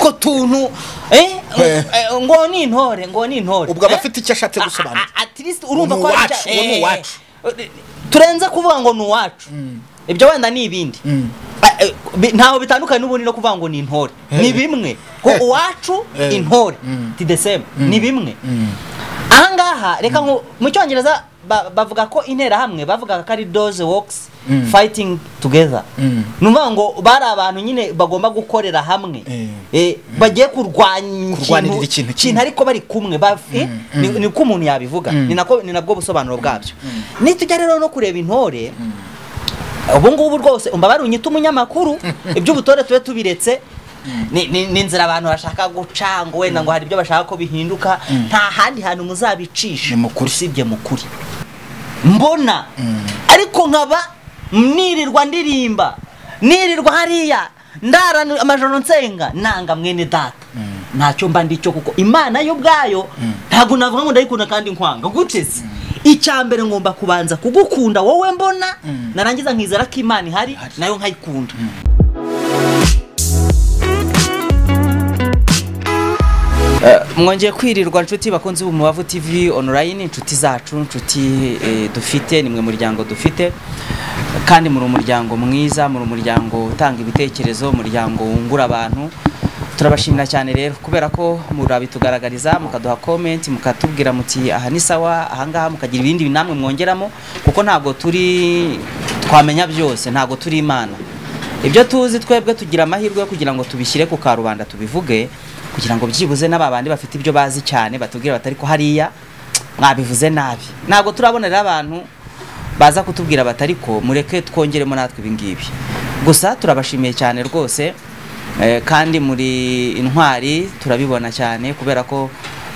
utwo tuntu eh Eh. eh, ngo ni intore ngo ni intore ubwo aba eh? afite icyo ashatse A- gusobanura a- a- at least urumva Ni ko ari uwacu, icya- uwo ni eh, uwacu. eh, turenze kuvuga ngo ni uwacu ibyo wenda ni ibindi Mm. Ah, eh, bi- ntaho bitandukanye n'ubundi no kuvuga ngo ni intore ni bimwe ko uwacu Eh. intore Mm. ti the same ni bimwe Mm. ahangaha reka nko mu cyongereza ba- bavuga ko interahamwe bavugaga ko ari doze wokisi Mm. fighting together Mm. ni ukuvuga ngo bari abantu nyine bagomba gukorera hamwe Eh. Eh, bagiye kurwanya Kurwanirira ikintu kimwe. ariko bari kumwe ba- eh, ni ni uko umuntu yabivuga Mm. ni nako- ni nabwo busobanuro bwabyo nitujya rero no kureba intore ubu ngubu rwose umbabare unyite umunyamakuru iby'ubutore tube tubiretse ni ni- ni inzira abantu bashaka guca ngo wenda ngo hari ibyo bashaka ko bihinduka nta handi hantu muzabicisha Ni mu kuri. usibye mu kuri mbona ariko nkaba nirirwa ndirimba nirirwa hariya ndarana amajoro nsenga nanga mwene data ntacyo mba ndicyo kuko imana yo ubwayo ntabwo navuga ngo ndayikunda kandi nkwanga gutse se icya mbere ngomba kubanza kugukunda wowe mbona narangiza nkizera ko imana ihari nayo nkayikunda mwongeye kwirirwa nshuti bakunze ubu mubavu tv online inshuti zacu inshuti eh, dufite nimwe muryango dufite kandi muri umuryango mwiza muri umuryango utanga ibitekerezo umuryango wungura abantu turabashimira cyane rero kubera ko murabitugaragariza mukaduha comment mukatubwira muti aha ni sawa ahangaha mukagira ibindi namwe mwongeramo kuko ntabwo turi twamenya byose ntabwo turi imana ibyo tuzi twebwe tugira amahirwe yo kugira ngo tubishyire ku karubanda tubivuge kugira ngo byibuze n'ababandi bafite ibyo bazi cyane batubwira batari ko hariya mwabivuze nabi ntabwo turabonera abantu baza kutubwira batari ko mureke twongeremo natwe ibingibi gusa turabashimiye cyane rwose eh, kandi muri intwari turabibona cyane kubera ko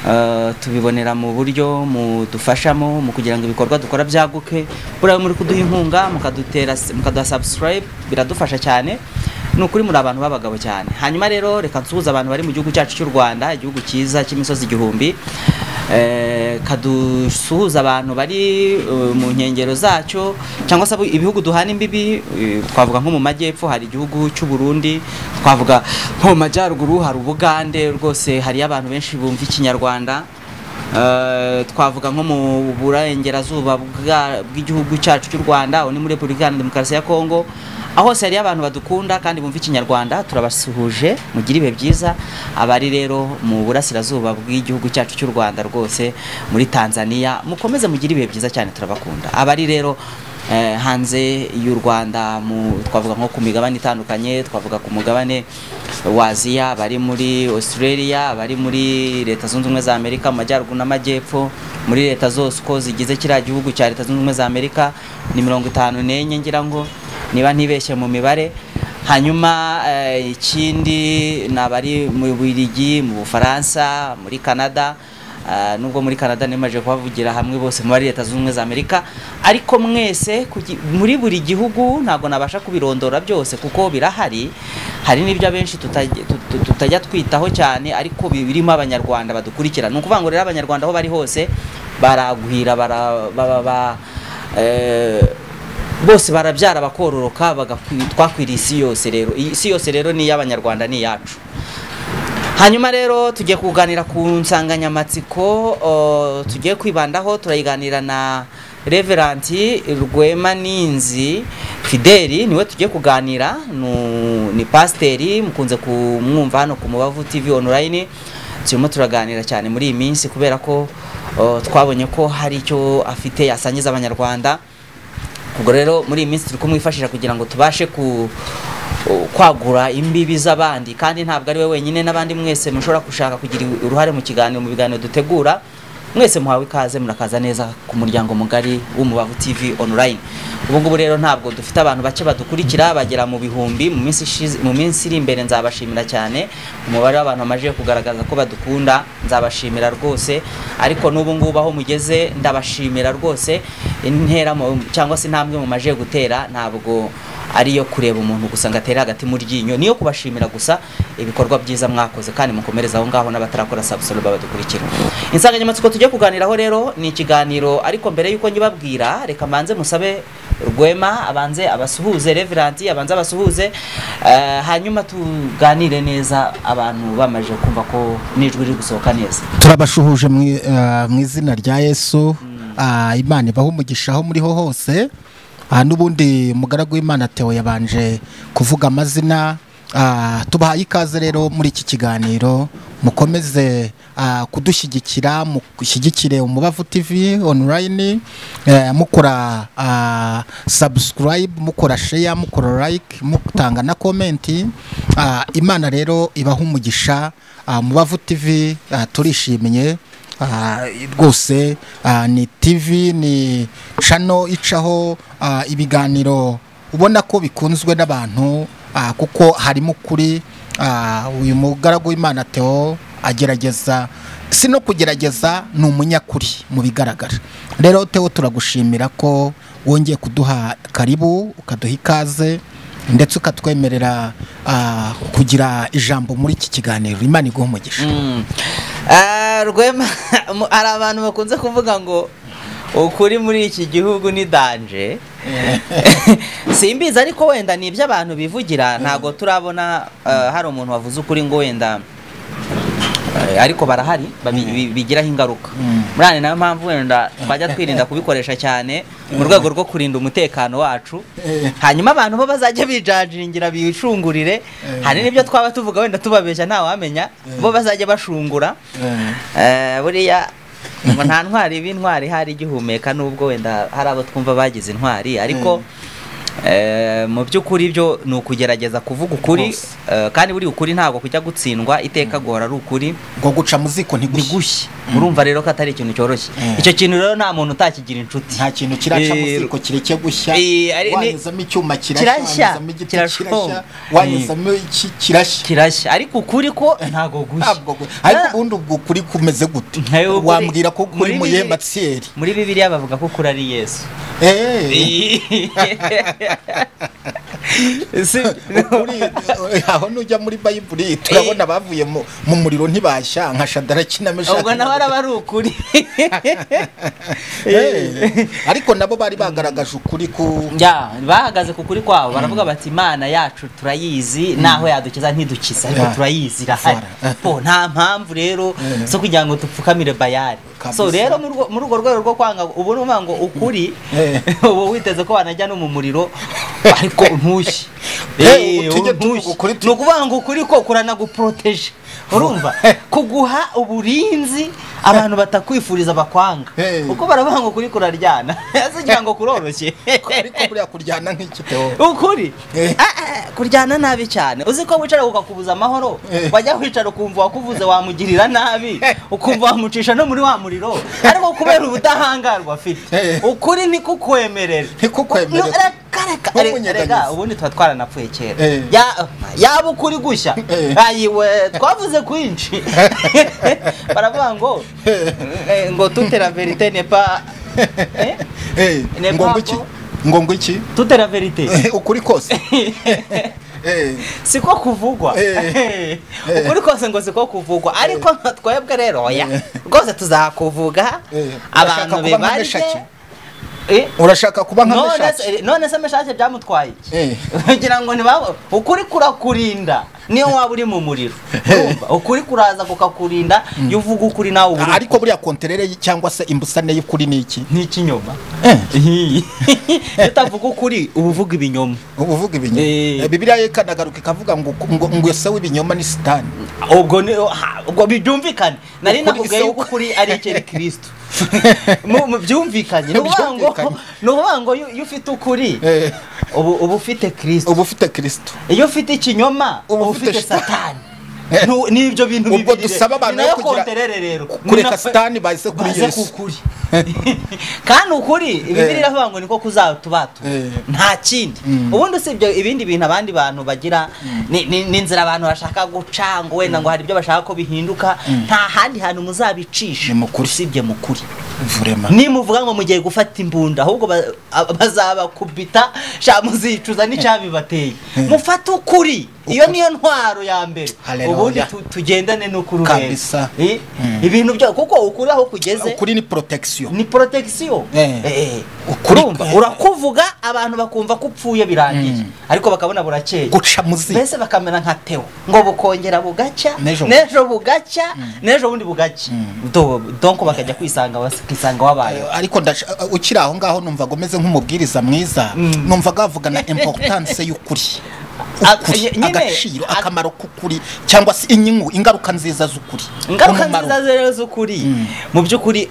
eh, tubibonera mu buryo mudufashamo mu kugira ngo ibikorwa dukora byaguke buriya muri kuduha inkunga mukadutera mukaduha subscribe biradufasha cyane ni ukuri muri abantu b'abagabo cyane hanyuma rero reka nsuhuze abantu bari mu gihugu cyacu cy'u rwanda igihugu cyiza cy'imisozi igihumbi Eh, kadusuhuza abantu bari eh, mu nkengero zacyo cyangwa se abo- ibihugu duhana imbibi eh, twavuga nko mu majyepfo hari igihugu cy'u Burundi twavuga nko mu majyaruguru hari ubugande rwose hariyo abantu benshi bumva ikinyarwanda Eh, twavuga nko mu burengerazuba bwa- bw'igihugu cyacu cy'u rwanda aho ni muri repubulika iharanira demokarasi ya kongo aho hose hariyo abantu badukunda kandi bumva ikinyarwanda turabasuhuje mugire ibihe byiza abari rero mu burasirazuba bw'igihugu cyacu cy'u rwanda rwose muri tanzania mukomeze mugire ibihe byiza cyane turabakunda abari rero eh, hanze y'u rwanda mu- twavuga nko ku migabane itandukanye twavuga ku mugabane wa aziya bari muri australia bari muri leta zunze ubumwe za amerika mu majyaruguru n'amajyepfo muri leta zose uko zigize kiriya gihugu cya leta zunze ubumwe za amerika ni mirongo itanu n'enye ngira ngo niba ntibeshye mu mibare hanyuma eh, ikindi ni abari mu bubiligi mu bufaransa muri canada Ah, nubwo muri canada nemaje kubavugira hamwe bose muri leta zunze ubumwe za amerika ariko mwese kugi- muri buri gihugu ntabwo nabasha kubirondora byose kuko birahari hari n'ibyo abenshi tutajya tu- tu- tutajya twitaho cyane ariko bi- birimo abanyarwanda badukurikira ni ukuvuga ngo rero abanyarwanda aho bari hose baragwira bara, ba, ba, ba, eh, bose barabyara bakororoka bagakwi- twakwiriye isi yose rero iyi isi yose rero ni iy'abanyarwanda ni iyacu hanyuma rero tugiye kuganira ku nsanganyamatsiko uh, tugiye kwibandaho turayiganira na reveranti rwema ninzi fideli niwe tugiye kuganira nu- ni pasiteri mukunze kumwumva hano ku mubavu tv online turimo turaganira cyane muri iyi minsi kubera ko uh, twabonye ko hari icyo afite yasangiza abanyarwanda ubwo rero muri iyi minsi turi kumwifashisha kugira ngo tubashe ku kwagura imbibi z'abandi kandi ntabwo ari we wenyine n'abandi mwese mushobora gushaka kugira uruhare mu kiganiro mu biganiro dutegura mwese muhawe ikaze murakaza neza ku muryango mugari w'umubavu tv online ubu ngubu rero ntabwo dufite abantu bake badukurikira bagera mu bihumbi mu minsi ishize- mu minsi iri imbere nzabashimira cyane umubare w'abantu bamaze kugaragaza ko badukunda nzabashimira rwose ariko n'ubu ngubu aho mugeze ndabashimira rwose intera mu- cyangwa se intambwe mu maje gutera ntabwo ari iyo kureba umuntu gusa ngo atere hagati mu ryinyo niyo kubashimira gusa ibikorwa byiza mwakoze kandi mukomereza aho ngaho n'abatarakora subscribe badukurikira insanganyamatsiko tujye kuganiraho rero ni ikiganiro ariko mbere y'uko nyibabwira reka mbanze musabe rwema abanze abasuhuze reverandi abanze abasuhuze eh, hanyuma tuganire neza abantu bamaze kumva ko n'ijwi riri gusohoka neza turabashuhuje mu i- eh, mu izina rya yesu Ah, imana ibaho umugisha aho muriho hose Ah, n'ubundi umugaragu w'imana Theo yabanje kuvuga amazina Ah, tubahaye ikaze rero muri iki kiganiro mukomeze ah, kudushyigikira mushyigikire umubavu tv online eh, mukora ah, subscribe mukora share mukora like mutanga na komenti Ah, imana rero ibaha umugisha Ah, mubavu tv ah, turishimiye Ah, rwose ah, ni tv ni cano icaho ah, ibiganiro ubona ko bikunzwe n'abantu ah, kuko harimo ukuri ah, uyu mugaragu w'imana Theo agerageza si no kugerageza ni umunyakuri mu bigaragara rero Theo turagushimira ko wongeye kuduha karibu ukaduha ikaze ndetse ukatwemerera ah, kugira ijambo muri iki kiganiro imana iguha umugisha Mm. Ah, rwema mu- hari abantu bakunze kuvuga ngo ukuri muri iki gihugu ni danje simbizi ariko wenda ni ibyo abantu bivugira ntabwo turabona ah, hari umuntu wavuze ukuri ngo wenda eh, ariko barahari babi- bi- bigiraho ingaruka murane nayo mpamvu wenda twajya twirinda kubikoresha cyane mu rwego rwo kurinda umutekano wacu Eh. hanyuma abantu bo bazajya bijajiringira bicungurire hari n'ibyo twaba tuvuga wenda tubabeshya ntawamenya bo bazajya bashungura Eh. Eh, buriya ngo nta ntwari b'intwari ihari igihumeka nubwo wenda hari abo twumva bagize intwari ariko eh, mu by'ukuri byo ni ukugerageza kuvuga ukuri Rwose. eh, kandi buri ukuri ntabwo kujya gutsindwa iteka guhora ari ukuri ngo guca mu ziko ntigushye gushya murumva rero ko atari ikintu cyoroshye Mm. icyo kintu rero nta muntu utakigira inshuti nta kintu kiraca mu Eh, ziko kireke gushya eh, ari- ni- wanyuzamo icyuma kirashya Kirashya, wanyuzamo igiti kirashya kirashoma. wanyuzamo iki kirashya kirashya ariko ukuri ko ntago gushya ntabwo gu- ariko ubundi ubwo kuri kumeze gute Ntayo ukuri- wambwira ko kuri muri muyemba Bibiliya- tsiyeri muri bibiliya bavuga ko ukuri ari yesu Eh, Si- ukuri- aho nujya muri bayibuli turabona bavuye mu mu muriro ntibashya nka shadaraki na meshaki ubwo nawe araba ari ukuri Eh, ariko nabo bari bagaragaje ukuri ku Ya, bahagaze ku kuri kwabo baravuga bati imana yacu turayizi naho yadukiza ntidukiza ariko Ya. turayizi irahari Fara. po nta mpamvu rero zo kugira ngo dupfukamire bayari Kabisa. so rero mu rwo- muri urwo rwego rwo kwanga ubu ni ukuvuga ngo ukuri Eh. ubu witeze ko wanajya no mu muriro ariko ntushye Eh, Eh, ubu tujye tuvuga ntushye. ukuri tu- ni ukuvuga ngo ukuri ko kuranaguproteje urumva kuguha uburinzi abantu batakwifuriza bakwanga Eh. uko baravuga ngo ukuri kuraryana ese ugira ngo kuroroshye ariko buriya kuryana nk'iki Theo. ukuri Eh. Ah, ah, kuryana nabi cyane uzi ko wicara ukakubuza amahoro Eh. wajya wicara ukumva wakuvuze wamugirira nabi ukumva wamucisha no muri wa muriro ariko kubera ubudahangarwa afite Eh. ukuri ntikukwemerere Ntikukwemerere. No, reka, reka, Ntumunyeganyize. reka, ubundi tuba twaranapfuye kera Eh. Ya- yaba ukuri gushya Eh. ayiwe twavuze kwinshi baravuga ngo eh, ngo tutera verite nepa eh? Eh, Ne ngo babo. ngwiki ngo ngwiki tutera verite Eh, ukuri kose Eh, siko kuvugwa Eh. Eh. ukuri kose ngo siko kuvugwa ariko nka twebwe rero oya Eh. rwose tuzakuvuga Eh. Urashaka abantu kuba nka bibarye Meshaki? Eh, urashaka kuba nka none meshaki se- none se meshake byamutwaye Eh. iki kugira ngo ntibabo ukuri kurakurinda niyo waba uri mu muriro Urumva? ukuri kuraza kukakurinda iyo uvuga ukuri nawe uba uri ariko buriya konterere cyangwa se imbusane y'ukuri ni iki nk'ikinyoma Eh. Iyo utavuga ukuri uba uvuga ibinyoma uba uvuga ibinyoma Eh. Eh, bibiliya yo ikanagaruka ikavuga ngo ngo ngo ese w'ibinyoma ni sitani ubwo ni ha- ubwo byumvikane nari Ukuri nakubwiye se- yuko ukuri ari icyeri kirisito Mu- mu byumvikanye ni ukuvuga ngo Byumvikanye. ni ukuvuga ngo iyo iyo ufite ukuri Eh. ubu uba ufite kirisito uba ufite kirisito iyo ufite ikinyoma Uba uba ufite ufite Satani. satani Nu- ni ibyo bintu ubwo bibiri dusaba rero. abantu Ni yo nayo kugira konterere rero kureka Ni na- sitani baze kuri baze yesu kukuri kandi ukuri ibibiri iravuga ngo niko kuzatubatu Eh. nta kindi ubundi usibye ibindi bintu abandi bantu bagira ni- ni- n'inzira abantu bashaka guca ngo wenda ngo hari ibyo bashaka ko bihinduka nta handi hantu muzabicisha Ni mu kuri. usibye mu kuri vurema nimuvuga ngo mugiye gufata imbunda ahubwo ba- a- bazabakubita sha muzicuza n'icyabibateye mufate ukuri iyo niyo ntwaro ya mbere Hallelujah. ubundi tu- tugendane n'ukuri urebe. Kabisa. Eh, Mm. ibintu byawe kuko ukuri aho kugeze ukuri ni protection ni protection Eh. Eh, Ukuri- urumva urakuvuga abantu bakumva ko upfuye birangiye Mm. ariko bakabona burakeye guca muzi mbese bakamera nka teo ngo bukongera bugacya Nejo. nejo bugacya nejo bundi bugacya Mm. Do- donko bakajya kwisanga bakisanga wabayeho ariko ndasha- ukiri aho ngaho numva agomeze nk'umubwiriza mwiza Mm. numvaga avugana importance y'ukuri A- Ukuri, nye- nyine, agaciro a- akamaro k'ukuri cyangwa se inyungu ingaruka nziza z'ukuri ingaruka Umumaro. nziza rero z'ukuri Mm. mu by'ukuri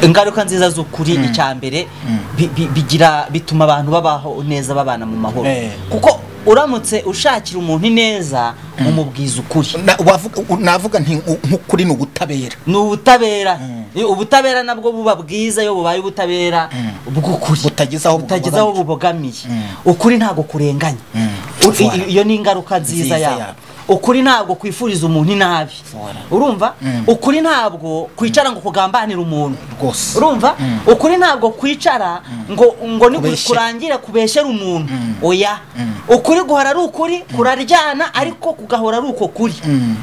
ingaruka nziza z'ukuri icya mbere bi- bi- bigira bituma abantu babaho neza babana mu mahoro Eh. kuko uramutse ushakira umuntu ineza umubwiza ukuri Na- wavuga- u- navuga nti u- nk'ukuri ni ubutabera ni ubutabera Eh, ubutabera nabwo buba bwiza iyo bubaye ubutabera bw'ukuri Butageze aho butageze aho bubogamiye ukuri ntabwo kurenganya Mm. U- i- iyo ni ingaruka nziza Nziza yabo yabo. ukuri ntabwo kwifuriza umuntu inabi Voilà. urumva Mm. ukuri ntabwo kwicara ngo kugambanire umuntu rwose urumva ukuri ntabwo kwicara ngo ngo ni Kubeshe. kurangire kubeshyera umuntu oya ukuri guhora ari ukuri kuraryana ariko kugahora ari uko kuri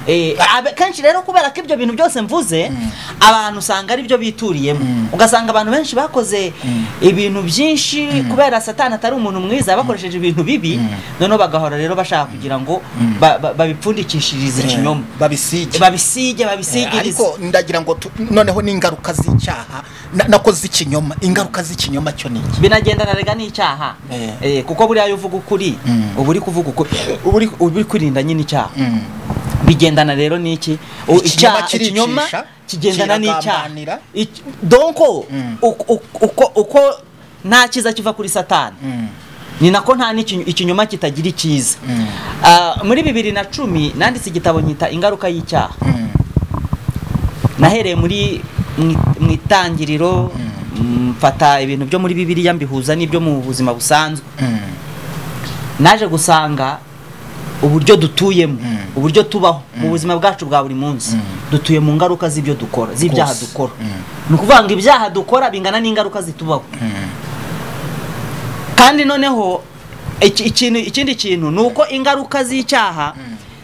Eh, abe- kenshi rero kubera ko ibyo bintu byose mvuze abantu usanga ari byo bituriyemo ugasanga abantu benshi bakoze ibintu byinshi kubera satani atari umuntu mwiza bakoresheje ibintu bibi noneho bagahora rero bashaka kugira ngo ba- ba- babipfundikishirize ikinyoma babisige babisige Eh, babisigirize ariko ndagira ngo tu- noneho n'ingaruka z'icyaha na- nako z'ikinyoma ingaruka z'ikinyoma cyo ni iki binagendana rega n'icyaha Eh. Eh, kuko buriya iyo uvuga ukuri Mm. uba uri kuvuga ukuri uba uri- uba uri kwirinda nyine icyaha Mm. bigendana rero n'iki U- Ikinyoma icyaha- kiricisha, ikinyoma kigendana n'icyaha kiragambanira. Iki- donko Mm. uko- uko- uko- uko nta cyiza kiva kuri satani Mm. ni nako nta n'ikinyo- ikinyoma kitagira icyiza Mm. Ah, muri bibiri na cumi nanditse igitabo nyita ingaruka y'icyaha Mm. nahereye muri mu- mu itangiriro mfata ibintu byo muri bibiliya mbihuza n'ibyo mu buzima busanzwe Mm. naje gusanga uburyo dutuyemo Mm. uburyo tubaho mu buzima bwacu bwa buri munsi dutuye mu ngaruka z'ibyo dukora z'ibyaha Rwose. dukora Mm. ni ukuvuga ngo ibyaha dukora bingana n'ingaruka zitubaho kandi noneho iki- ikintu ikindi kintu ni uko ingaruka z'icyaha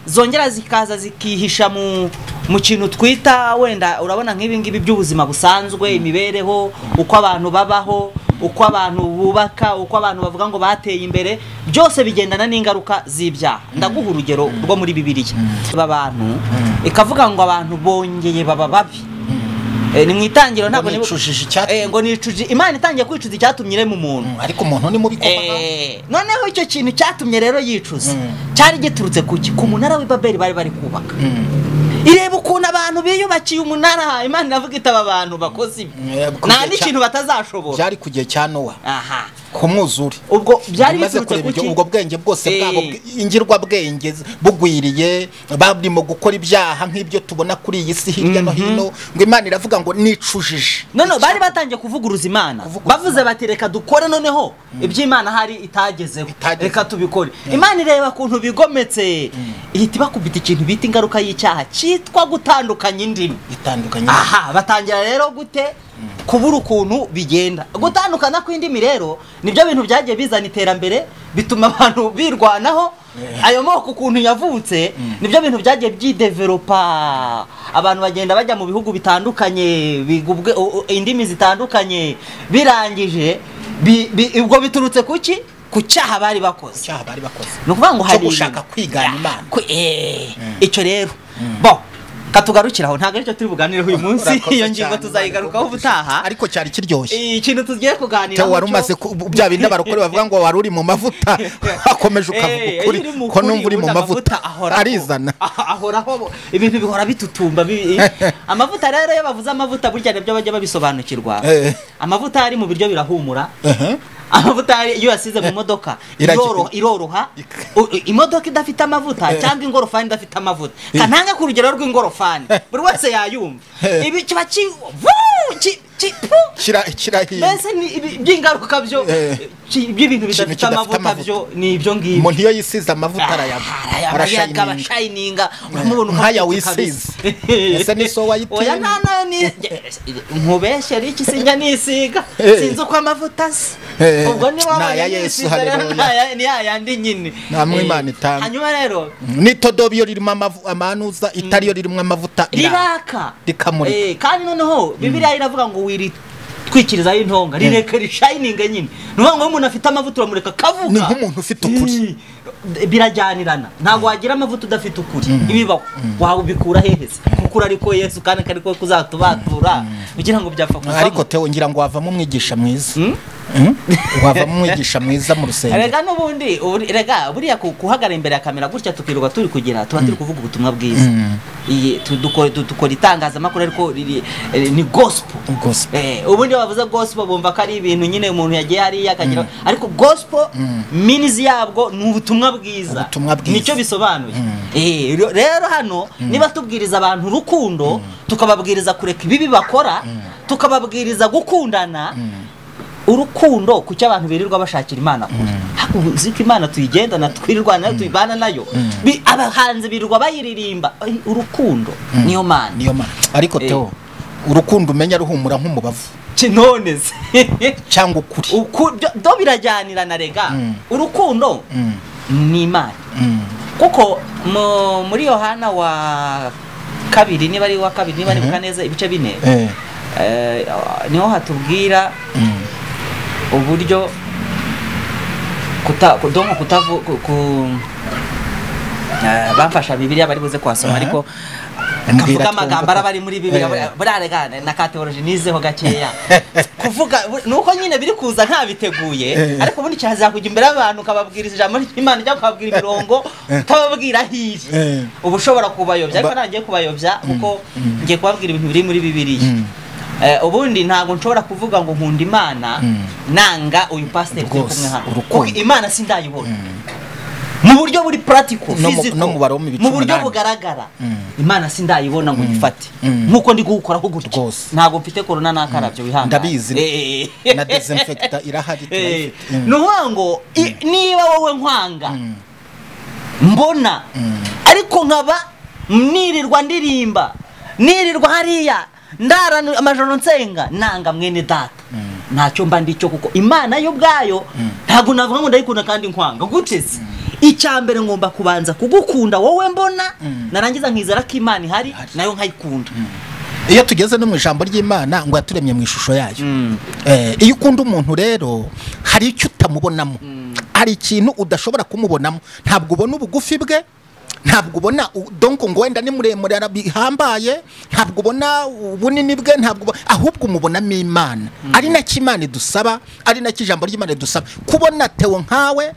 zongera zikaza zikihisha mu mu kintu twita wenda urabona nk'ibi ngibi by'ubuzima busanzwe imibereho uko abantu babaho uko abantu bubaka uko abantu bavuga ngo bateye imbere byose bigendana n'ingaruka z'ibyaha ndaguha urugero rwo muri bibiliya aba bantu ikavuga ngo abantu bongeye baba babi Eh, ni mu itangiriro ntabwo nibu- nicujije icyatumye. Eh, ngo nicujije imana itangiye kwicuza icyatumye irema umuntu Mm. ariko umuntu ni mubi kubaho Eh, noneho icyo kintu cyatumye rero yicuza Mm. cyari giturutse ku ki ku munara w'i babeli bari bari kubaka Mm. ireba ukuntu abantu biyubakiye umunara imana iravuga itaba abantu bakoze ibi Eh, ku nta gihe cya- n'ikintu batazashobora byari ku gihe cya nowa aha ku mwuzure ubwo byari bimaze biturutse kureba ku ibyo ki ubwo bwenge bwose Eh. bwabo ingirwabwenge bugwiriye barimo gukora ibyaha nk'ibyo tubona kuri iyi si hirya no hino ngo imana iravuga ngo nicujije noneho bari batangiye kuvuguruza imana Kuvuguruza bavuze bati reka dukore noneho iby'imana hari itagezeho Itagezeho. reka tubikore imana ireba ukuntu bigometse ihita ibakubita ikintu bita ingaruka y'icyaha cyitwa gutandukanya indimi itandukanye aha batangira rero gute kubura ukuntu bigenda gutandukana kw'indimi rero nibyo bintu byagiye bizana iterambere bituma abantu birwanaho ayo moko ukuntu yavutse nibyo bintu byagiye byideveropa abantu bagenda bajya mu bihugu bitandukanye biga ubwe- u- u- indimi zitandukanye birangije bi- bi- ubwo biturutse ku ki ku cyaha bari bakoze icyaha bari bakoze ni ukuvuga ngo Cyo hari gushaka ibintu- kwigana Ah, Imana. ku- eh, icyo rero bo katugarukiraho ntabwo aricyo turi buganireho uyu munsi Urakoze iyo ngingo cyane, tuzayigarukaho Imana ubutaha ariko cyari kiryoshye ikintu tugiye kuganira Theo wari umaze ku- bya bindi abarokore bavuga ngo wari uri mu mavuta wakomeje ukavuga ukuri ko numva uri mu mavuta arizana ahoraho ibintu bihora bitutumba bi- amavuta rero iyo bavuze amavuta burya nabyo bajya babisobanukirwa Eh. amavuta ari mu biryo birahumura Aha. amavuta ari- iyo yasize mu modoka Iraki- iroro- iroroha Ik- U- u- imodoka idafite amavuta cyangwa ingorofani idafite amavuta kananga ku rugero rw'ingorofani buri wese yayumva ibi kiba ki- Vuu! ki- ki- pu! kira kira hino mbese ni ibi- by'ingaruka byo Eh. ki- by'ibintu bidafite kidafite amavuta amavuta. byo ni ibyo ngibyo umuntu iyo yisize amavuta arayaba arayaga arashayininga abashayininga uramubona uko nkaya afite wisize. kabisa. Ese ni so wayiteye? oya nta nayo ni nkubeshya riki sinjya nisiga Eh. sinzi uko amavuta asa Eh. ubwo niba Ni aya Yesu, haleluya. ni yayandi nyine Nta mwe Eh, Imana itanga. hanyuma rero n'itodobo iyo ririmo amavu- amanuza itari yo ririmo amavuta iraka. riraka rikamurika. Eh, kandi noneho bibiliya iravuga ngo wiritwikirizaho intonga rireka rishayininga nyine ni ukuvuga ngo iyo umuntu afite amavuta uramureka akavuga Ni nk'umuntu ufite ukuri. Eh, birajyanirana ntabwo wagira amavuta udafite ukuri ibibaho waba ubikura hehese kuko urariko yesu kandi kari ko kuzatubatura kugira ngo byapfa kuvamo ariko tewo ngira ngo wavamo umwigisha mwiza Hmm? Hmm? wavamo umwigisha mwiza mu rusengero rega n'ubundi ubu- rega buriya ku- guhagarara imbere ya kamera gutya tukirirwa turi kugira tuba turi kuvuga ubutumwa bwiza Mm. Iyi- tu- duko- du- dukora itangazamakuru ariko riri- eh, ni gospel Gospel. Eh, ubundi iyo bavuze gospel bumva ko ari ibintu nyine umuntu yagiye hariya akagira ariko gospel minizi yabwo ni ubutumwa bwiza Ubutumwa bwiza. nicyo bisobanuye Eh, ro- rero hano niba tubwiriza abantu urukundo tukababwiriza kureka ibibi bakora tukababwiriza gukundana urukundo ku cyo abantu birirwa bashakira imana kure Haku- uzi ko imana tuyigendana twirirwana nayo tuyibana nayo Bi- abahanzi birirwa bayiririmba Ay, urukundo niyo mana niyo mana ariko Eh. tewo urukundo umenya ruhumura nk'umubavu kinone se cyangwa ukuri Uku- byo- byo birajyanirana rega Mm. urukundo Mm. ni imana Mm. kuko mu- muri yohana wa kabiri niba ari wa kabiri niba Mhm. nibuka neza ibice bine Eh. eh, niho hatubwira Mm. uburyo kuta ku- donc kutavu ku, ku eh, bamfasha bibiliya bari buze kuhasoma Aha. ariko Mbwira kavuga twumva amagambo ko- araba ari muri bibiliya Eh. buriya rega na ka teoloji nizeho gakeya kuvuga nuko nyine biri kuza ntabiteguye Eh. ariko ubundi cyaza kujya imbere y'abantu ukababwiriza ijambo ry'imana cyangwa ukababwira imirongo utababwira aho iri Eh. uba ushobora kubayobya ariko Ba- ntangiye kubayobya kuko ngiye kubabwira ibintu biri muri bibiliya Mm. Eh, ubundi ntabwo nshobora kuvuga ngo nkunda imana nanga uyu pasiteri turi Rwose, kumwe hano urukundo. Kuko imana sindayibona mu buryo buri puratiko No mu- no mu Baroma ibice mu buryo umunani. bugaragara Mm. imana sindayibona ngo nyifate Mm. nk'uko ndi guwukora ko gutya Rwose. ntabwo mfite korona n'akarabyo wihangane Ndabizi. Eh, eh, eh. na desinfekita irahari Eh, turayifite Mm. ni ukuvuga ngo i- niba wowe nkwanga Mm. mbona Mm. ariko nkaba nirirwa ndirimba nirirwa hariya ndarana amajoro nsenga nanga mwene data ntacyo mba ndicyo kuko imana yo ubwayo ntabwo navuga ngo ndayikunda kandi nkwanga guteze icya mbere ngomba kubanza kugukunda wowe mbona narangiza nkizera ko imana ihari nayo nkayikunda iyo tugeze no mu ijambo ry'imana ngo yaturemye mu ishusho yayo Mm. Eh, iyo ukunda umuntu rero hari icyo utamubonamo hari ikintu udashobora kumubonamo ntabwo ubona ubugufi bwe ntabwo ubona u- donc ngo wenda ni muremure ara- bihambaye ntabwo ubona ubunini bwe ntabwo ubo- ahubwo umubonamo imana ari nacyo imana idusaba ari nacyo ijambo ry'imana idusaba kubona tewo nkawe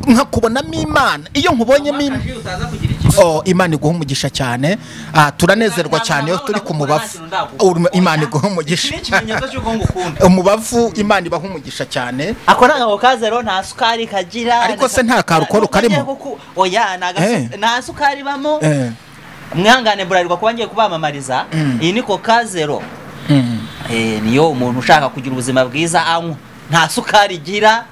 nkakubonamo imana iyo nkubonyemo imana Oh, imana iguha umugisha cyane ah, turanezerwa cyane iyo turi ku mubavu Uru- imana iguha umugisha umubavu imana ibaha umugisha cyane ako ni agabo kaze rero nta sukari kagira Ariko se nta karukoro Nubwo ngiye karimo? kuku- oya nta gasu- Eh. nta sukari ibamo Eh, mwihangane burarirwa kuba ngiye kubamamariza Mm. iyi ni coca zero mm, Eh, niyo umuntu ushaka kugira ubuzima bwiza anywa nta sukari igira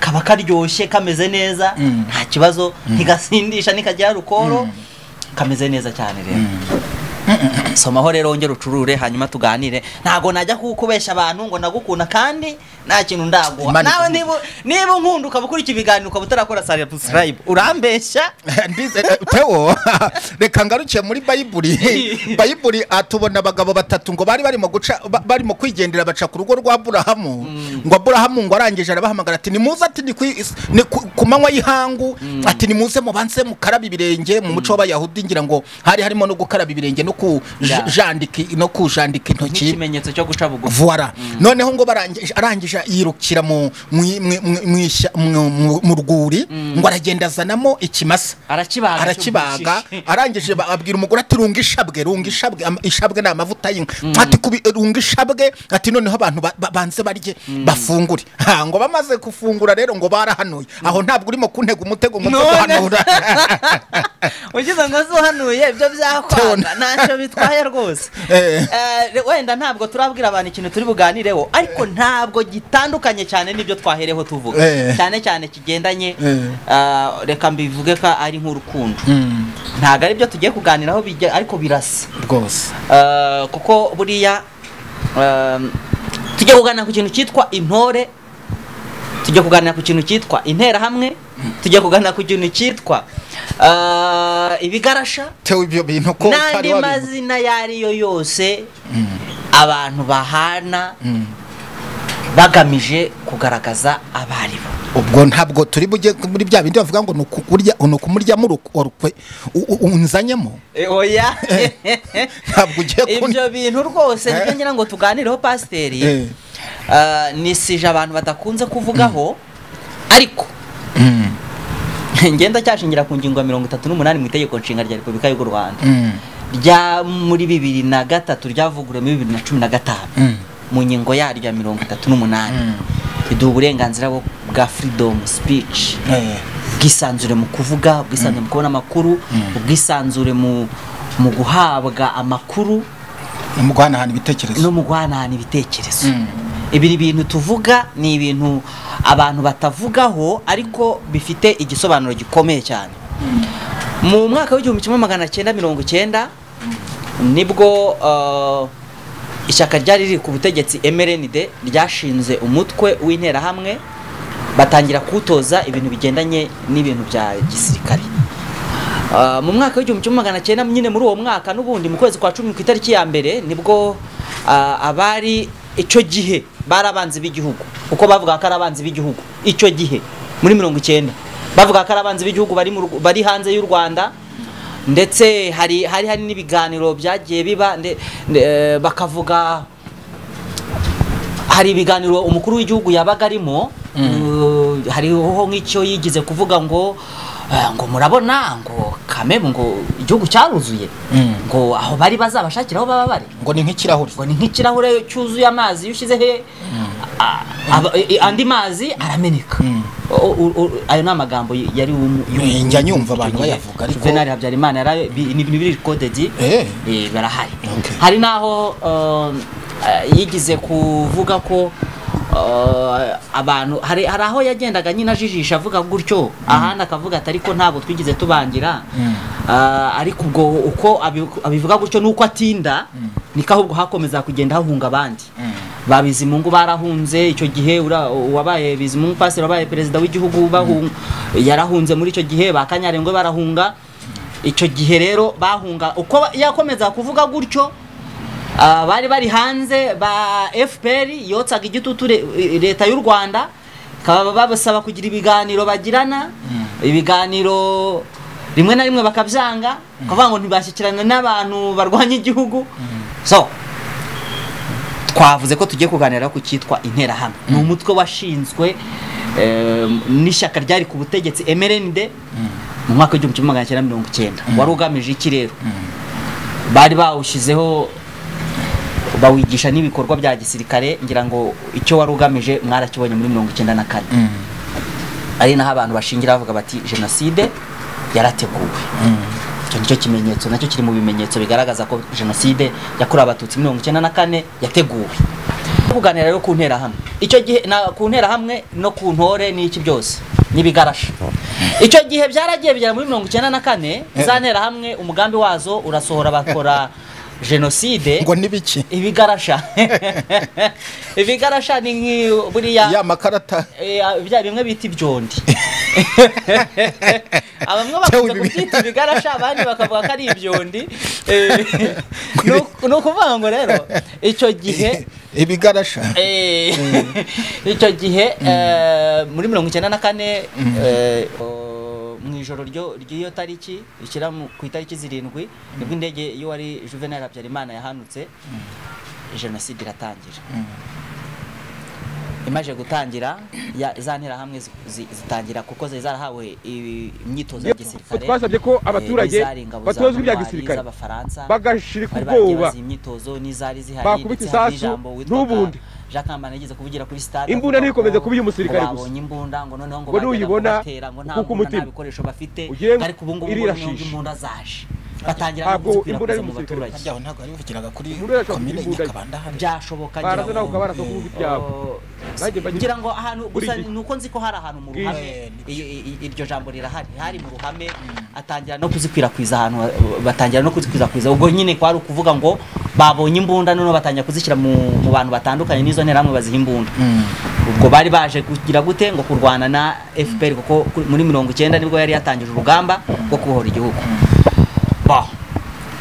kaba karyoshye kameze neza Mm. nta kibazo ntigasindisha nikagira rukoro kameze neza cyane rero somaho rero wongere ucurure hanyuma tuganire ntabwo najya kukubeshya abantu ngo ndagukunda kandi nta kintu ndaguha Imana nawe niba ikumva. niba unkunda ukaba ukurikira ibiganiro ukaba utarakora subscribe urambeshya Ndize- eh, Theo, reka ngarukiye muri bayiburi bayiburi atubona abagabo batatu ngo bari barimo guca ba- barimo kwigendera baca ku rugo rwa aburahamu ngo aburahamu ngo arangije arabahamagara ati nimuze ati ni kwi- is- ni ku ku manywa y'ihangu ati nimuze mubanze mukarabe ibirenge mu muco w'abayahudi ngira ngo hari harimo no gukaraba ibirenge no Yeah. kujandika no kujandika intoki nk'ikimenyetso cyo guca bugufi vuwara noneho ngo barangije arangije aca yirukira mu mu- mu- mu- mw'ishya- mu- mu- mu rwuri ngo aragenda azanamo ikimasa arakibaga arakibaga arangije ba- abwira umugore ati runga ishabwe runga ishabwe Am- ishabwe ni amavuta y'inka ati kubi runga ishabwe ati noneho abantu ba- ba- banze barye bafungure ha ngo bamaze gufungura rero ngo barahanuye aho ntabwo urimo kuntega umutego ngo None. guhanura ugize ngo azuhanuye ibyo byakwanga ntacyo bitwaye rwose Eh. Eh, wenda ntabwo turabwira abantu ikintu turi buganireho ariko ntabwo gitandukanye cyane n'ibyo twahereho tuvuga Eh. cyane cyane kigendanye Eh. ah, reka mbivuge ko ari nk'urukundo ntabwo ari byo tugiye kuganiraho bijya- ariko birasa rwose Eh, kuko buriya ehm, tujya kuganira ku kintu cyitwa intore tujya kuganira ku kintu cyitwa interahamwe tujya kuganira ku kintu cyitwa eh, ibigarasha tewe ibyo bintu ko n'andi utari wabizi mazina ayo ariyo yose abantu bahana bagamije kugaragaza abaribo ubwo ntabwo turi bujye muri bya bindi bavuga ngo ni ukukurya ni ukumuryamo uruku- urukwe u- u- unzanyemo oya ntabwo ugiye ibyo kun- bintu rwose nibyo Eh. ngira ngo tuganireho pasiteri Eh. Ah, nisije abantu badakunze kuvugaho ariko Mm, ngenda cyashingira ku ngingo ya mirongo itatu n'umunani mu itegeko nshinga rya repubulika y'u rwanda mm, rya muri bibiri na gatatu ryavuguruwe muri bibiri na cumi na gatanu mm. mu ngingo yaryo ya mirongo itatu n'umunani riduha uburenganzira bwo- bwa freedom speech Eh. ubwisanzure mu kuvuga ubwisanzure mu kubona amakuru ubwisanzure mu mu guhabwa amakuru mu guhanahana ibitekerezo no mu guhanahana ibitekerezo Mm. ibi ni ibintu tuvuga ni ibintu abantu batavugaho ariko bifite igisobanuro gikomeye cyane mu mwaka w'igihumbi kimwe magana cyenda mirongo cyenda nibwo uh, ishyaka ryari riri ku butegetsi mrnd ryashinze umutwe w'interahamwe batangira kuwutoza ibintu bigendanye n'ibintu bya gisirikare Uh, mu mwaka w'igihumbi kimwe magana cyenda nyine muri uwo mwaka n'ubundi mu kwezi kwa cumi ku itariki ya mbere nibwo uh, abari icyo gihe bari abanzi b'igihugu kuko bavuga ko ari abanzi b'igihugu icyo gihe muri mirongo icyenda bavuga ko ari abanzi b'igihugu bari, mu Rw- bari hanze y'u rwanda ndetse hari hari hari n'ibiganiro byagiye biba nde, nde, eh, bakavuga hari ibiganiro umukuru w'igihugu yabaga arimo eh, hariho nk'icyo yigize kuvuga ngo eh, ngo murabona ngo kamemu ngo igihugu cyaruzuye Mm. ngo aho bari bazabashakira aho baba bari ngo ni nk'ikirahuri ngo ni nk'ikirahure cyuzuye amazi iyo ushyize he a- aba- i- i- andi mazi arameneka O- o- o- ayo ni amagambo y- yari um- Eh, njya nyumva abantu icyo gihe. bayavuga, ariko- Juvenal habyarimana yari bi- ni biri kodedi Eh. Eh, barahari Okay. hari n'aho um, eh, yigize kuvuga ko uh, abantu hari hari aho yagendaga nyine ajijisha avuga gutyo ahandi akavuga ati ariko ntabwo twigeze tubangira Ah, ariko ubwo uko abi- abivuga gutyo nuko atinda niko ahubwo hakomeza kugenda hahunga abandi ba Bizimungu barahunze icyo gihe ura- uwabaye Bizimungu pasire wabaye perezida w'igihugu bahun- yarahunze muri icyo gihe ba Kanyarengwe barahunga icyo gihe rero bahunga uko yakomeza kuvuga gutyo ah, bari bari hanze ba fpr yotsaga igitutu re- eh, leta y'u rwanda ikaba babasaba kugira ibiganiro bagirana ibiganiro rimwe na rimwe bakabyanga bakavuga ngo ntibashyikirana n'abantu barwanya igihugu so twavuze ko tugiye kuganira ku cyitwa interahamwe ni umutwe washinzwe eh, n'ishyaka ryari ku butegetsi mrnd mu mwaka w'igihumbi kimwe magana cyenda mirongo icyenda wari ugamije iki rero bari bawushyizeho bawigisha n'ibikorwa bya gisirikare ngira ngo icyo wari ugamije mwarakibonye muri mirongo icyenda na kane ari naho abantu bashingira bavuga bati jenoside yarateguwe icyo nicyo kimenyetso nacyo kiri mu bimenyetso bigaragaza ko jenoside yakorewe abatutsi mirongo icyenda na kane yateguwe kuganira rero ku nterahamwe icyo gihe na ku nterahamwe no ku ntore n'iki byose n'ibigarasha icyo gihe byaragiye bigera muri mirongo icyenda na kane za nterahamwe umugambi wazo urasohora bakora jenoside ngo n'ibiki ibigarasha ibigarasha ni nk'i- buriya ya makarata Eh, ah, bya bimwe bita ibyondi abamwe Cyangwa bakunze ibi- kubyita ibigarasha abandi bakavuga ko ari ibyondi Eh, ni uku- ni ukuvuga ngo rero icyo gihe ibigarasha eh, icyo gihe eh, muri mirongo icyenda na kane eh, o- mu ijoro ryo- ry'iyo tariki rishyira mu- ku itariki zirindwi nibwo indege iyo wari juvenal habyarimana yahanutse jenoside iratangira imaze gutangira ya- za nterahamwe zi- zi- zitangira kuko zari zarahawe i- imyitozo ya gisirikare twasabye ko abaturage Eh, zari ingabo za batozwa ibya Ntwari, gisirikare z'abafaransa bagashirika bari ubwoba bagibaza iyi myitozo n'izari zihari Bakubita ndetse hari isasu, n'ijambo witwaga n'ubundi. Jean Kambanda yigeze kuvugira kuri stade Imbunda avuga ntikomeze ko- kuba iy'umusirikare ko gusa. babonye imbunda ngo noneho ngo Ngo bajyaga nuyibona, kubatera ngo nta ukuka mbunda nta umutima. bikoresho bafite Ugiye ariko ubu ngubu irira noneho ngo shishi. imbunda zaje batangira no Ntabwo imbunda kuzikwirakwiza ari mu umusirikare. baturage Harya aho ntabwo bari bivugiraga kuri Imbunda yacu komine imbunda ye. Nyakabanda hariya. byashoboka baraza ngira nawe ngo- ukabaraza kuvuga ibyawe Oh, Nanjye mba nyiri- ngira ngo ahantu Buri gusa gihe. ni uko nzi ko hari ahantu mu Bwije. ruhame i- i- iryo jambo rirahari hari mu ruhame atangira no kuzikwirakwiza ahantu ha- batangira no kuzikwirakwiza ubwo nyine kwari ukuvuga ngo babonye imbunda noneho batangira kuzishyira mu mu bantu batandukanye n'izo nterahamwe baziha imbunda Mm. ubwo bari baje kugira gute ngo kurwana na FPR kuko ku- muri mirongo icyenda nibwo yari yatangije urugamba rwo kubohora igihugu Bah.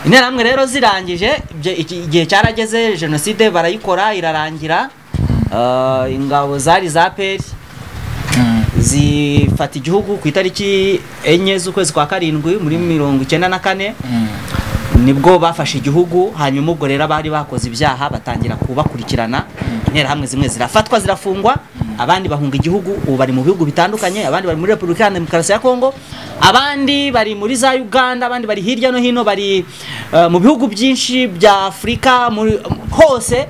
interahamwe rero zirangije ibyo- iki- igihe cyarageze jenoside barayikora irarangira Ah, ingabo zari za peri Mm. zifata igihugu ku itariki enye z'ukwezi kwa karindwi muri mirongo icyenda na kane Mm. nibwo bafashe igihugu hanyuma ubwo rero abari bakoze ibyaha batangira kubakurikirana interahamwe zimwe zirafatwa zirafungwa abandi bahunga igihugu ubu bari mu bihugu bitandukanye abandi bari muri repubulika ya demokarasi ya kongo abandi bari muri za uganda abandi bari hirya no hino bari eh, mu bihugu byinshi bya afurika muri- hose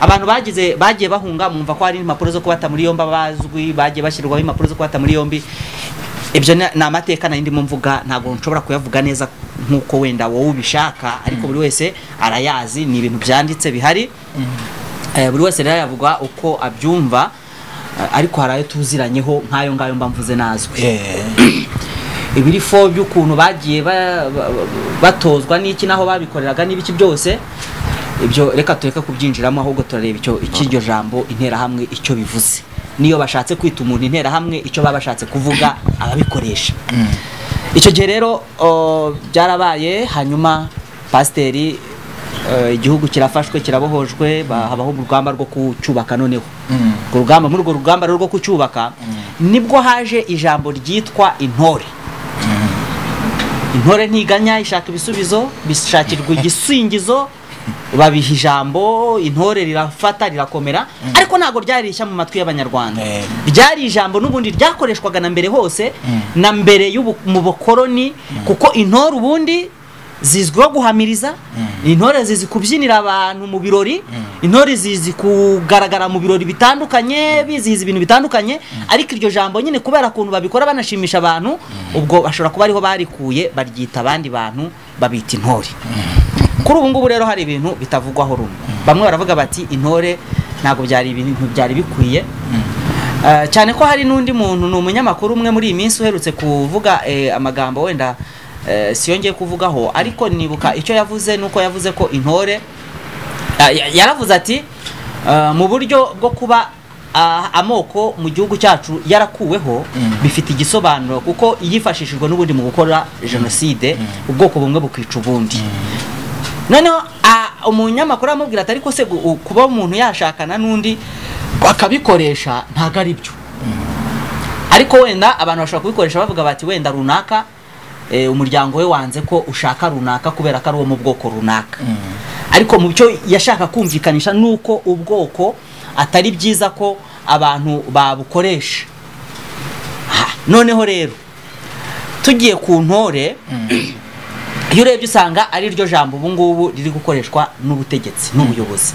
abantu bagize bagiye bahunga mwumva ko hari impapuro zo kubata muri yombi abazwi bagiye bashyirwaho impapuro zo kubata muri yombi ibyo ni ni amateka nari ndimo mvuga ntabwo nshobora kuyavuga neza nk'uko wenda wowe ubishaka ariko buri wese arayazi ni ibintu byanditse bihari Eh, buri wese rero yavuga uko abyumva eh, ariko hari ayo tuziranyeho nk'ayo ngayo mba mvuze nazwi Eh, ibirifo by'ukuntu bagiye ba- ba- batozwa n'iki n'aho babikoreraga n'ibiki byose ibyo reka tureke kubyinjiramo ahubwo turareba icyo icy'iryo jambo interahamwe icyo bivuze niyo bashatse kwita umuntu interahamwe icyo baba bashatse kuvuga ababikoresha mm. icyo gihe rero o, byarabaye hanyuma pasiteri eh, igihugu kirafashwe kirabohojwe ba- habaho urugamba rwo kucyubaka noneho Mm. urwo rugamba muri urwo rugamba rero rwo kucyubaka nibwo haje ijambo ryitwa intore intore ntiganya ishaka ibisubizo bishakirwa igisingizo babiha ijambo intore rirafata rirakomera ariko ntabwo ryari rishya mu matwi y'abanyarwanda Eh. ryari ijambo n'ubundi ryakoreshwaga na mbere hose na mbere y'ubu- mu bukoroni kuko intore ubundi zizwiho guhamiriza intore zizi kubyinira abantu mu birori intore zizi kugaragara mu birori bitandukanye bizihiza ibintu bitandukanye ariko iryo jambo nyine kubera ukuntu babikora banashimisha abantu ubwo bashobora kuba ariho barikuye baryita abandi bantu babita intore kuri ubu ngubu rero hari ibintu bitavugwaho rumwe bamwe baravuga bati intore ntabwo byari ibintu byari bikwiye Eh, cyane ko hari n'undi muntu ni umunyamakuru umwe muri iyi minsi uherutse kuvuga eh, amagambo wenda eh, siyongeye kuvugaho ariko nibuka icyo yavuze nuko yavuze ko intore Ah, ya- yaravuze ati ah, mu buryo bwo kuba ah, amoko mu gihugu cyacu yarakuweho bifite igisobanuro kuko yifashishijwe n'ubundi mu gukora jenoside ubwoko bumwe bukica ubundi noneho ah, umunyamakuru aramubwira ati ariko se gu- u- kuba umuntu yashakana n'undi bakabikoresha ntabwo ari byo ariko wenda abantu bashobora kubikoresha bavuga bati wenda runaka eh, umuryango we wanze ko ushaka runaka kubera ko ari uwo mu bwoko runaka ariko mu byo yashaka kumvikanisha ni uko ubwoko atari byiza ko abantu babukoresha Ah, noneho rero tugiye ku ntore iyo urebye usanga ari ryo jambo ubu ngubu riri gukoreshwa n'ubutegetsi n'ubuyobozi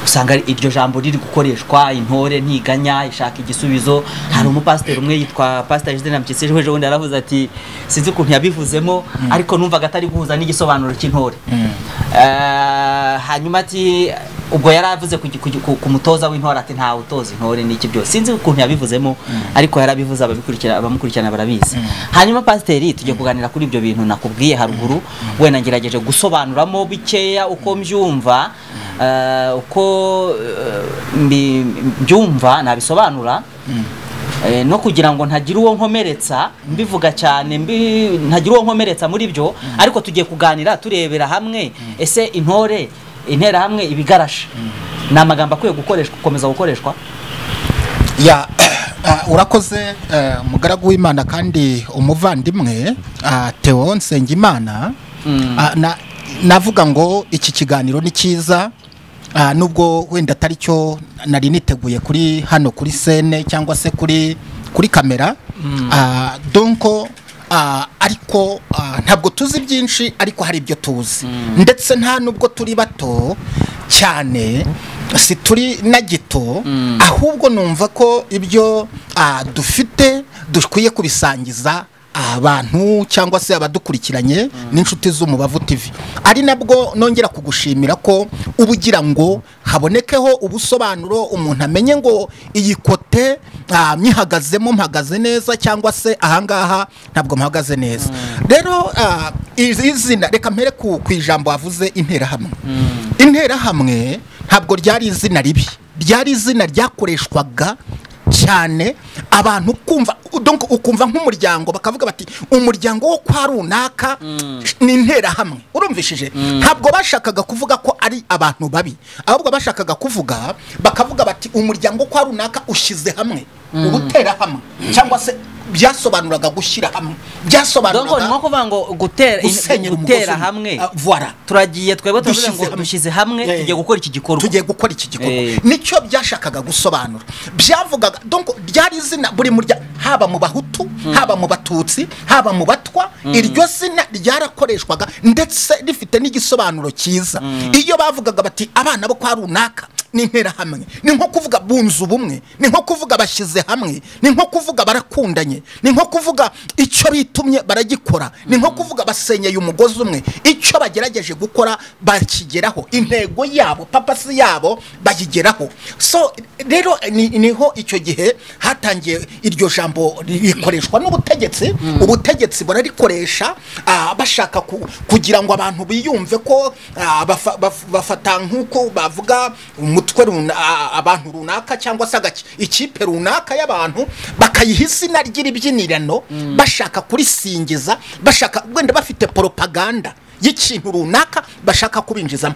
usanga ari iryo jambo riri gukoreshwa intore ntiganya ishaka igisubizo hari umupasiteri umwe yitwa pasiteri Justin Mpyisi ejo bundi yaravuze ati sinzi ukuntu yabivuzemo ariko numvaga atari guhuza n'igisobanuro cy'intore Eh, hanyuma ati ubwo yari avuze ku, ku, ku, ku mutoza w'intore ati ntawe utoza intore n'iki byose sinzi ukuntu yabivuzemo ariko yarabivuze ababikurikira abamukurikirana barabizi hanyuma pasiteri tugiye kuganira kuri ibyo bintu nakubwiye haruguru wenda ngerageje gusobanuramo bikeya uko mbyumva eh, uko eh, mbi- mbyumva nabisobanura Eh, no kugira ngo ntagira uwo nkomeretsa mbivuga cyane mbi ntagira uwo nkomeretsa muri byo ariko tugiye kuganira turebera hamwe ese intore intera hamwe ibigarasha ni amagambo akwiye gukoreshwa gukomeza gukoreshwa ya ah, urakoze eh, umugaragu w'imana kandi umuvandimwe ah, theo nsengimana Ah, na- navuga ngo iki kiganiro ni cyiza Ah, nubwo wenda atari cyo nari niteguye kuri hano kuri sene cyangwa se kuri kuri kamera Ah, donko ah, ariko ah, ntabwo tuzi byinshi ariko hari ibyo tuzi ndetse nta nubwo turi bato cyane si turi na gito ahubwo numva ko ibyo ah, dufite dukwiye kubisangiza abantu cyangwa se abadukurikiranye n'inshuti z'umubavu TV ari nabwo nongera kugushimira ko uba ugira ngo habonekeho ubusobanuro umuntu amenye ngo iyi kote ah, nyihagazemo mpagaze neza cyangwa se ahangaha ntabwo mpagaze neza rero ah, izi- izina reka mpere ku ku ijambo wavuze interahamwe interahamwe ntabwo ryari izina ribi ryari izina ryakoreshwaga cyane abantu kumva donc ukumva nk'umuryango bakavuga bati umuryango wo kwa runaka ni interahamwe urumvishije ntabwo bashakaga kuvuga ko ari abantu babi ahubwo bashakaga kuvuga bakavuga bati umuryango wo kwa runaka ushyize hamwe ugutera hamwe cyangwa se byasobanuraga gushyira hamwe donko ni nko byasobanuraga kuvuga ngo gutera gusenyera umugozi gutera umwe. hamwe Ah, voilà turagiye twebwe turavuga Dushyize ngo hamwe. dushyize hamwe Eh. tugiye gukora iki gikorwa tugiye gukora iki gikorwa Eh. nicyo byashakaga gusobanura byavugaga donc ryari izina buri murya haba mu bahutu haba mu batutsi haba mu batwa iryo zina ryarakoreshwaga ndetse rifite n'igisobanuro cyiza iyo bavugaga bati abana bo kwa runaka ni interahamwe ni nko kuvuga bunze ubumwe ni nko kuvuga bashyize hamwe ni nko kuvuga barakundanye ni nko kuvuga icyo bitumye baragikora ni nko kuvuga basenyeye umugozi umwe icyo bagerageje gukora bakigeraho intego yabo papasi yabo bayigeraho so rero ni- niho icyo gihe hatangiye iryo jambo rikoreshwa n'ubutegetsi ubutegetsi bararikoresha ah, bashaka ku- kugira ngo abantu biyumve ko ah, bafa- baf- bafata nk'uko bavuga umutwe runa- ah, abantu runaka cyangwa se agace- ikipe runaka y'abantu bakayiha izina ry'ibibyinirano bashaka kurisingiza bashaka wenda bafite poropaganda y'ikintu runaka bashaka kubinjizamo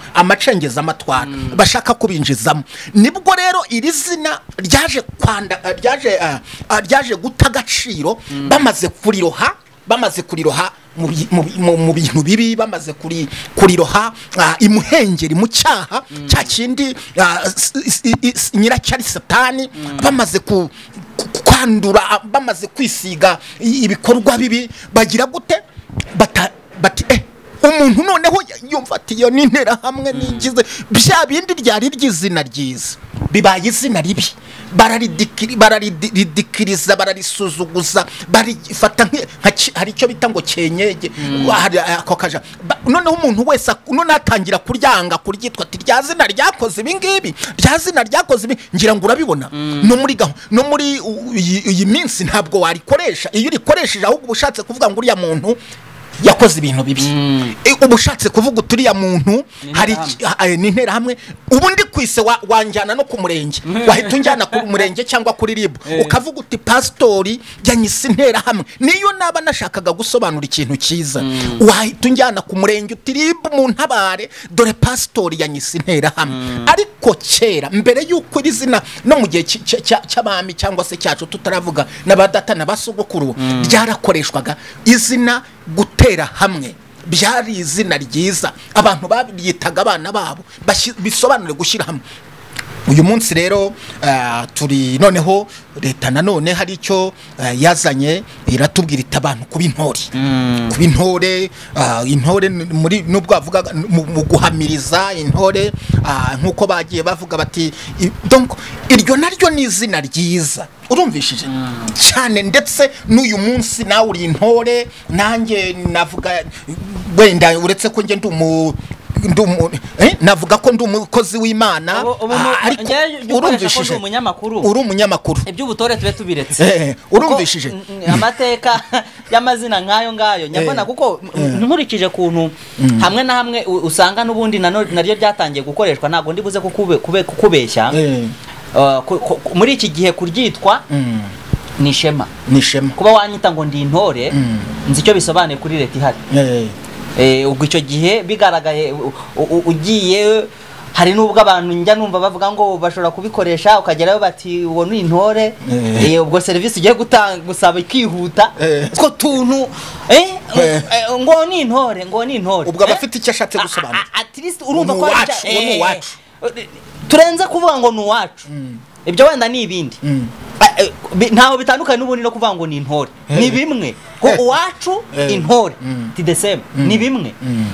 amacengezamatwara bashaka kubinjizamo nibwo rero iri zina ryaje kwanda ah, ryaje ah, ah, ryaje guta agaciro bamaze kuriroha bamaze kuriroha mu bi- mu bi- mu- mu bintu bibi bamaze kuri kuriroha ah, imuhengeri mu cyaha cya kindi ah, s- s- i- i- s- nyiracyari satani bamaze ku ku- kwandura ah, bamaze kwisiga i- ibikorwa bibi bagira gute bata bati eh umuntu noneho y- yumva ati iyo ni interahamwe nigize bya bindi ryari ry'izina ryiza bibaye izina ribi bararidikiri- barariridikiriza bararisuzuguza barifata nk- nka ki- hari icyo bita ngo kenyege Wa- hari ako kaja Ba- noneho umuntu wese ak- noneho atangira kuryanga kuryitwa ati rya zina ryakoze ibi ngibi rya zina ryakoze ibi ngira ngo urabibona no muri gaho no muri u- iyi iyi minsi ntabwo warikoresha iyo urikoresheje ahubwo uba ushatse kuvuga ngo uriya muntu yakoze ibintu bibi E, uba ushatse kuvuga uti uriya muntu hari iki- ah, eh, ni interahamwe ubundi kwise wa- wanjyana no ku murenge wahita unjyana ku murenge cyangwa kuri ribu ukavuga uti pasitori yanyise interahamwe niyo naba nashakaga gusobanura ikintu cyiza wahita unjyana ku murenge uti ribu mu ntabare dore pasitori yanyise interahamwe ariko kera mbere y'uko iri zina no mu gihe cy- cy- cy- cy'abami cyangwa se cyacu tutaravuga n'abadata na basogokuru ryarakoreshwaga izina gutera hamwe byari izina ryiza abantu babyitaga abana babo bashi- bisobanure gushyira hamwe uyu munsi rero ah, turi noneho leta nanone hari icyo ah, yazanye iratubwira iti abantu kuba intore kuba intore ah, intore n- muri nubwo bavuga mu mu guhamiriza intore ah, nk'uko bagiye bavuga bati i- donc iryo naryo ni izina ryiza urumvishije cyane ndetse n'uyu munsi nawe uri intore nanjye navuga wenda uretse ko njye ndi umu ndi umu- eh, navuga ko ndi umukozi w'imana Ubu- ubu mu- Ah, ariko njyewe jya ukoresha ko ndi urumvishije umunyamakuru uri umunyamakuru iby'ubutore tube tubiretse Eh, eh, Kuko, urumvishije? n- n- amateka y'amazina nk'ayo ngayo nyabona kuko m- nkurikije kuntu hamwe na hamwe u- usanga n'ubundi nano- naryo ryatangiye gukoreshwa ntabwo ndi buze kukube- kube- kukubeshya Eh, Uh, ku- ku- muri iki gihe kuryitwa mm, ni ishema ni ishema kuba wanyita ngo ndi intore Mm. nzi icyo bisobanuye kuri leta ihari Eh, Eh, ubwo icyo gihe bigaragaye u- u- ugiye hari n'ubwo abantu njya numva bavuga ngo bashobora kubikoresha ukagerayo bati uwo ni intore Eh. Eh, ubwo serivisi ugiye gutanga gusaba ikihuta Eh. utwo tuntu eh, Eh. eh, ngo ni intore ngo ni intore ubwo aba Eh? afite icyo ashatse A- a- gusobanura a- at least urumva Ni ko hari uwacu, icya- uwo ni eh, uwacu. turenze kuvuga ngo ni uwacu ibyo wenda ni ibindi Mm. Ah, eh, bi- ntaho bitandukanye n'ubundi no kuvuga ngo ni intore ni bimwe ko uwacu Eh. intore Mm. ti the same Mm. ni bimwe Mm.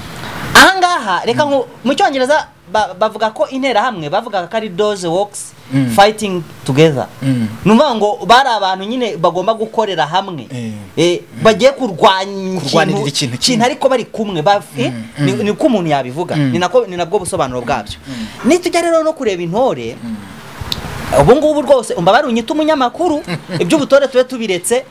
ahangaha reka ngo mu cyongereza ba- bavuga ko interahamwe bavuga ko ari doze works Mm. fighting together Mm. ni ukuvuga ngo bari abantu nyine bagomba gukorera hamwe Eh. Eh, bagiye kurwanya Kurwanirira ikintu kimwe. ikintu ariko bari kumwe ba- eh, ni ni uko umuntu yabivuga Mm. ni nako- ni nabwo busobanuro bwabyo nitujya rero no kureba intore ubu ngubu rwose umva barunyita umunyamakuru iby'ubutore tube tubiretse